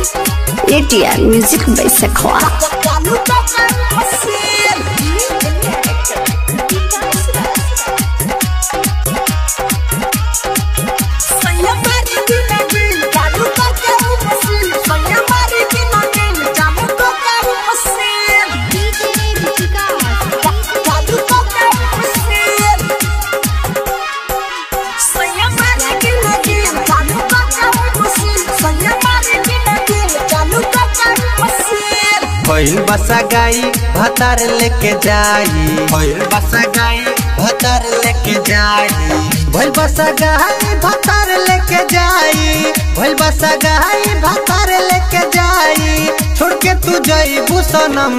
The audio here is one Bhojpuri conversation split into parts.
ATN music by Sekhwa. भइल बसा गाई भतार लेके जाई भइल बसा गाई भतार लेके जाई भइल बसा गाई भतार लेके जाई भइल बसा गाई भतार लेके जाई छोड़ के तू जईबू सनम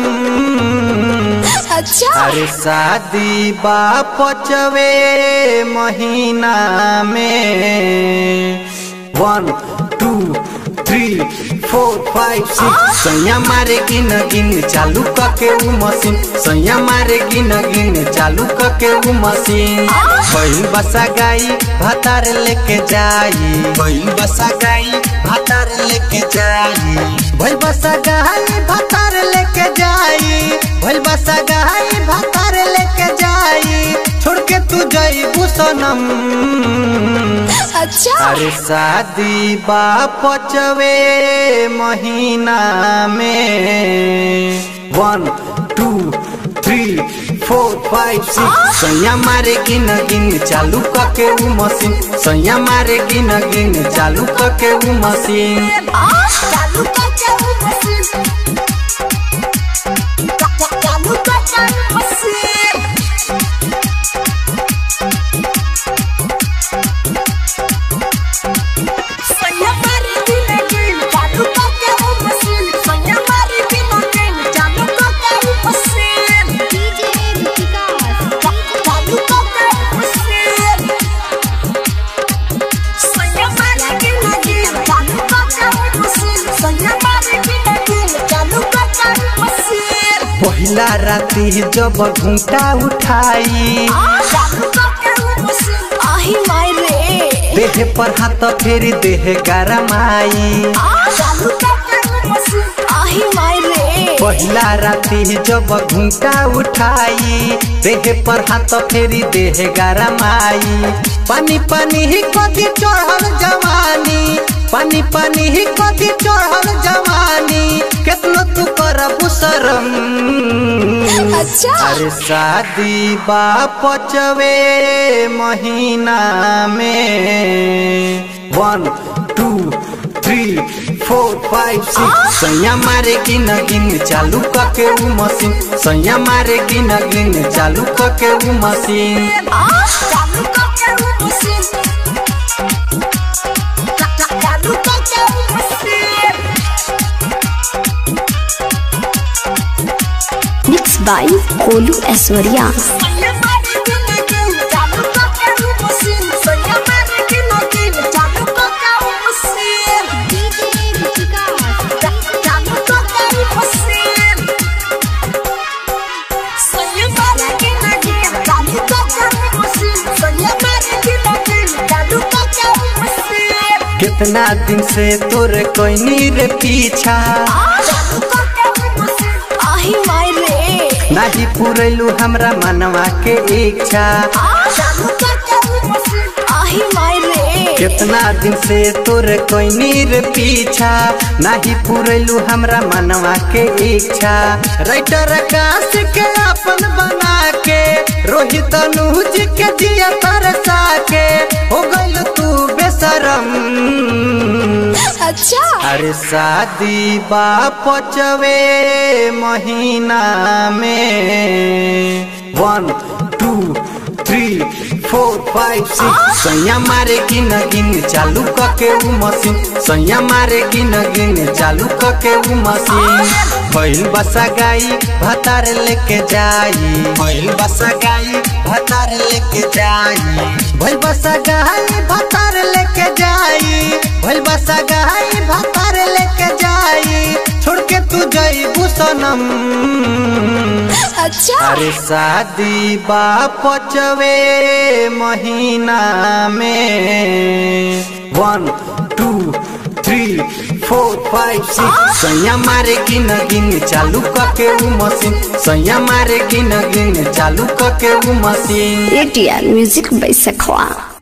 अच्छा अरे शादी बा पचवे महीना में one two three four five six सैया मारे गिन गिन चालू कके उ मशीन सैया मारे गिन गिन चालू कके उ मशीन बहिन बसा गाई भातार लेके जाई बहिन बसा गाई भातार लेके जाई भइल बसा गाई भातार लेके जाई भइल बसा गाई भातार लेके जाई छोड़ के तू जईबू सनम अच्छा अरे शादी बा पचवे महीना में one two three four five six सैया मारे गिन गिन चालू कके उ मशीन सैया मारे गिन गिन चालू कके उ मशीन चालू करके वो मशीन चालू करके वो मशीन सैया मारी दिन दिन चालू करके वो मशीन सैया मारी दिन दिन चालू करके वो मशीन चालू करके वो मशीन सैया मारी दिन दिन चालू करके वो मशीन सैया मारी दिन दिन चालू करके वो मशीन पहिला राती जब घूंटा उठाई चालू करके वो मशीन आही माय रे देह पर हाथ फेरी देह गरमाई चालू करके वो मशीन आही माय रे पहिला राती जब घूंटा उठाई देह पर हाथ फेरी देह गरमाई पानी पानी ही कदी चढ़ल जवानी पानी पानी ही कदी चढ़ल जवानी केतनो तू करबू शरम अच्छा अरे शादी बा पचवे महीना में one two three four five six सैया मारे गिन गिन चालू कके उ मशीन सैया मारे गिन गिन चालू कके उ मशीन चालू करके वो मशीन चालू करके वो मशीन मिक्स बाय कोलू ऐश्वर्या सैया मारी दिन दिन चालू करके वो मशीन सैया मारी दिन दिन चालू करके वो मशीन चालू करके वो मशीन सैया मारी दिन दिन चालू करके वो मशीन सैया मारी दिन दिन चालू करके वो मशीन कितना दिन से तोरे कोई रे पीछा चालू करके वो मशीन आही माय रे नाही पुरैलू हमरा मनवा के इच्छा चालू करके वो मशीन आही माय रे कितना दिन से तोरे कोई रे पीछा नाही पुरैलू हमरा मनवा के इच्छा राइटर आकाश के अपन बना के रोहित अनुज के दिया तरसा के हो गइल तू बेशरम अच्छा अरे शादी बा पचवे महीना में one two three four five six सैया मारे गिन गिन चालू कके उ मशीन सैया मारे गिन गिन चालू कके उ मशीन भइल बसा गाई भतार लेके जाई भइल बसा गाई भतार लेके जाई भइल बसा गाई भतार लेके जाई भइल बसा गाई भतार लेके जाई छोड़ के तू जईबू सनम अच्छा अरे शादी बा पचवे महीना में one two three four five six सैया मारे गिन गिन चालू कके उ मशीन सैया मारे गिन गिन चालू कके उ मशीन एटीआर म्यूजिक बैसखवा